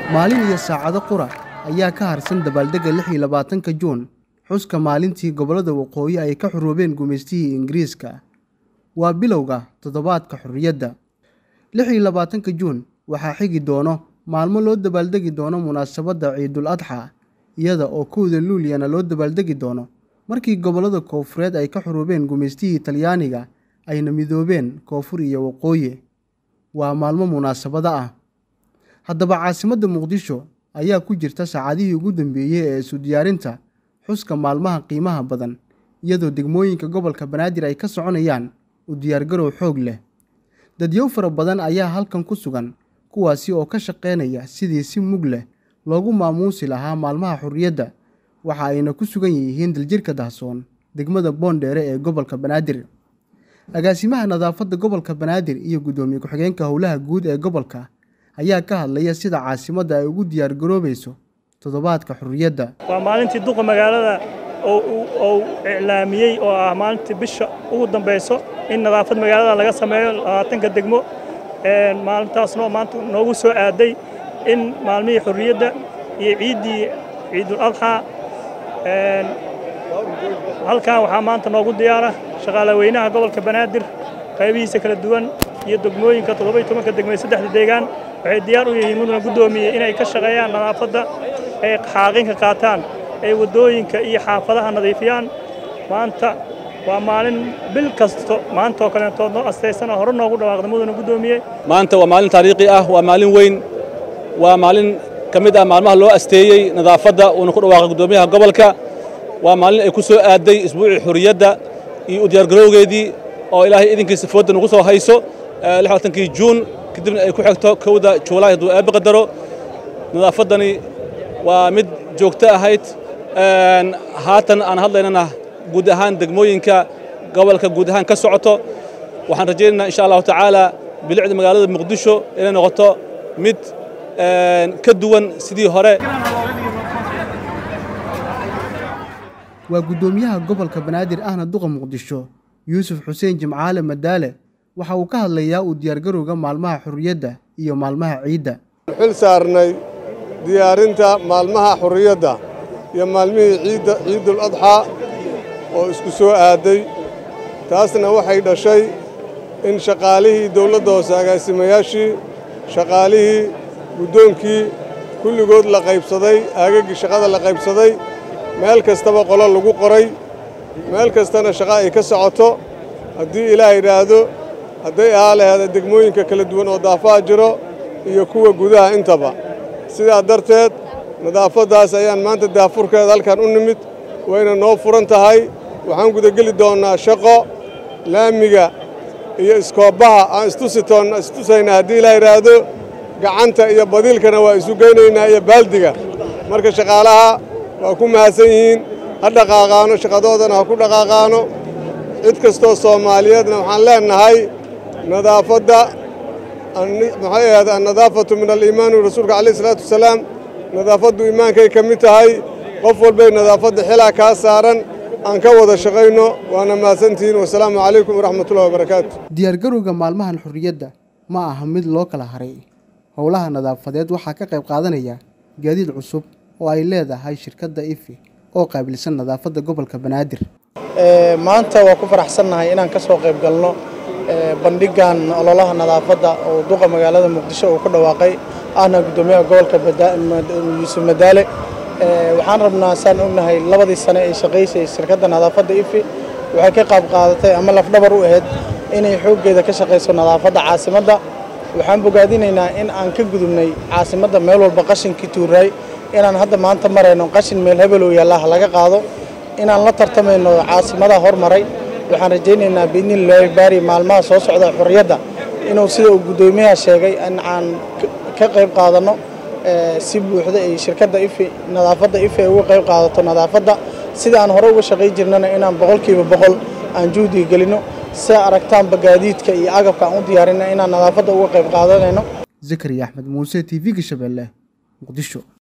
maalin iyo saacado qura ayaa ka harsan dabaaldegga lix iyo labaatanka juun xuska maalintii gobollada waqooyi ay ka xuroobeen gumaystihii ingiriiska waa bilowga toddobaadka xorriyadda lix iyo labaatanka juun waxaa xigi doono maalmo loo dabaaldegi doono munaasabadda ciidul adxa iyada oo kowda luuliyana loo dabaaldegi doono markii gobollada koofureed ay ka xuroobeen gumaystihii talyaaniga ayna midoobeen koonfur iyo waqooyi waa maalmo munaasabado ah haddaba caasimadda muqdisho ayaa ku jirta saacadihii ugu dambeeyey ee isu diyaarinta xuska maalmaha qiimaha badan iyadoo degmooyinka gobolka banaadir ay ka soconayaan u diyaargarow xoog leh dadyow fara badan ayaa halkan ku sugan kuwaasi oo ka shaqaynaya sidii si mug leh loogu maamuusi lahaa maalmaha xorriyadda waxa ayna ku sugan yihiin daljirka dahsoon degmada boondheere ee gobolka banaadir agaasimaha nadaafadda gobolka banaadir iyo guddoomiye ku-xigeenka howlaha guud ee gobolka ayaa ka hadlaya sida caasimadda ay ugu diyaargaroobayso toddobaadka xorriyadda waa maalintii duqa magaalada uu iclaamiyey oo ah maalintii bisha ugu dambayso in nadaafad magaalada laga sameeyo labaatanka degmo maalintaasnoo maanta noogu soo aaday in maalmihii xorriyadda iyo ciiddii ciidul adxaa halkan waxaa maanta noogu diyaara shaqaalaweynaha gobolka banaadir qaybihiisa kala duwan iyo degmooyinka toddoba iyo tobanka degmee saddexda deegaan waxay diyaar u yihiin mudana guddoomiye inay ka shaqeeyaan nadaafadda ay xaaqinka qaataan ay waddooyinka iyo xaafadaha nadiifiyaan maanta waa maalin bil kasto maanta oo kaleentood noo astaysana hore noogu dhawaaqda mudana guddoomiye maanta waa maalin taariikhi ah waa maalin weyn waa maalin ka mid ah maalmaha loo asteeyey nadaafadda uuna ku dhawaaqay guddoomiyaha gobolka waa maalin ay ku soo aaday isbuucii xurriyadda iyo u diyaargarowgeedii oo ilaahay idinkiisa foodda nagu soo hayso kii juun kadibna ay ku xigto kowda juulaay hadduu eebbe qadaro nadaafaddani waa mid joogto ahayd haatan aan hadlaynana guud ahaan degmooyinka gobolka guud ahaan ka socoto waxaan rajaynaynaa insha allahu tacaala bilicda magaalada muqdisho inay noqoto mid ka duwan sidii hore waa guddoomiyaha gobolka banaadir ahna duqa muqdisho yuusuf xuseen jimcaale madaale waxa uu ka hadlayaa uu diyaargarowga maalmaha xorriyadda iyo maalmaha ciidda xil saarnay diyaarinta maalmaha xorriyadda iyo maalmihii ciidda ciidul adxaa oo isku soo aaday taasna waxay dhashay in shaqaalihii dawladda hoose agaasimayaashii shaqaalihii guddoonkii kulligood la qaybsaday aagaggii shaqada la qaybsaday meel kastaba qolo lagu qoray meel kastana shaqa ay ka socoto haddii ilaah yidhaahdo hadday ahaa laheeda degmooyinka kala duwan oo daafaha jiro iyo kuwa gudaha intaba sidaa darteed nadaafaddaas ayaan maanta daafurkeeda halkan u nimid wayna noo furan tahay waxaan gudageli doonnaa shaqo laamiga iyo iskoobbaha aan istusitoonna istusayna haddii ilaa yidhaahdo gacanta iyo badiilkana waa isu geynaynaa iyo baaldiga marka shaqaalaha waa ku mahadsan yihiin ha dhaqaaqaano shaqadoodana ha ku dhaqaaqaano cid kastoo soomaaliyeedna waxaan leennahay nadaafadda maxay ahayd annadaafatu min aliimaani rasuulka calayh isalaatu wasalaam nadaafaddu iimaankay ka mid tahay qof walbay nadaafadda xilaa kaa saaran aan ka wada shaqayno waana mahadsantihiin wasalaamu calaykum waraxmatullahi wabarakaatu diyaargarowga maalmahan xorriyadda ma aha mid loo kala haray howlaha nadaafadeed waxaa ka qayb qaadanaya gaadiid cusub oo ay leedahay shirkadda ifi oo qaabilsan nadaafadda gobolka banaadir maanta waa ku faraxsannahay inaan ka soo qayb galno bandhigan ololaha nadaafadda oo duqa magaalada muqdisho uu ku dhawaaqay ahna guddoomiyaha gobolka yuusuf madaale waxaan rabnaa saan ognahay labadii sane ay shaqaysay shirkadda nadaafadda ifi waxay ka qaab qaadatay ama lafdhabar u ahayd inay xooggeeda ka shaqayso nadaafadda caasimadda waxaan bogaadinaynaa in aan ka gudubnay caasimadda meel walba qashinkii tuuraay inaan hadda maanta marayno qashin meel hebeloo yaalla ha laga qaado inaan la tartamayno caasimadaha hormaray waxaan rajaynaynaa biidnillahi baari maalmaha soo socda xorriyadda inuu sida uu guddoomiyaha sheegay in aan ka qayb qaadanno si buuxda ay shirkadda ifi nadaafadda ifi ay uga qayb qaadato nadaafadda sida aan hore uga shaqay jirnana inaan boqolkiiba boqol aan juhdiga gelinno si aragtaanba gaadiidka iyo agabka aan u diyaarinna inaan nadaafadda uga qayb qaadanayno zakariya axmed muuse t v-ga shabeelle muqdisho